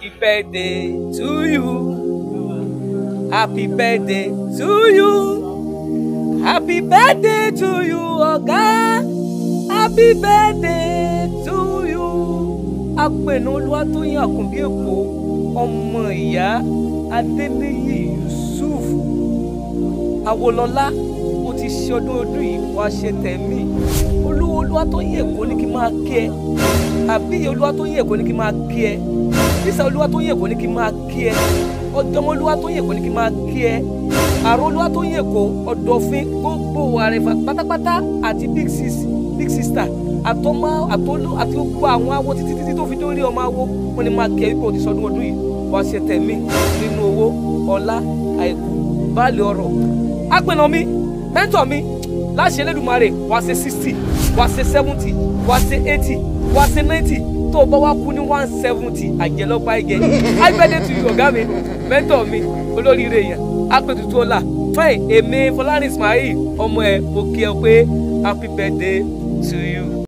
happy birthday to you happy birthday to you happy birthday to you ọ̀gá happy birthday to you. apẹ̀nà olúwatóyìn àkùnbí èkó ọmọ ìyá adéníyì yusuf awolọlá ó ti ṣe ọdún ọdún yìí wàá ṣe tẹ̀mí olúwo olúwatóyìn èkó ní kí n máa kí ẹ àbí olúwatóyìn èkó ní kí n máa kí ẹ bísà olúwatóyìn èkó ní kí n máa kí ẹ ọjọmọ olúwatóyìn èkó ní kí n máa kí ẹ àrò olúwatóyìn èkó ọdọfin gbogbo àrẹfà pátápátá àti big sis big sister àtọmọ àtọlú àti gbogbo àwọn awo títí títí tó fi dórí ọmọ awo wọn ni máa kí ẹ wípé o ti sọdún ọdún yìí wàá ṣe tẹ̀mí nínú owó ọlá àìkú báàlì ọrọ̀ apẹ̀nà mi mẹ́ńtọ̀ mi láṣẹ Elédùmarè wàá ṣe sixty wàá ṣe seventy wàá ṣe eighty wàá ṣe ninety tó o bá wá kú ní one seventy àjẹlọ́pàá ẹ̀jẹ̀ àgbẹ̀dẹ̀ tu ọ̀gá mi mẹ́ńtọ̀ mi olóríire yẹn apẹ̀tùtù ọ̀la fẹ́ẹ̀ èmi Fọlárin Ismail ọmọ ẹ̀ mo kí ẹ pé happy birthday to you.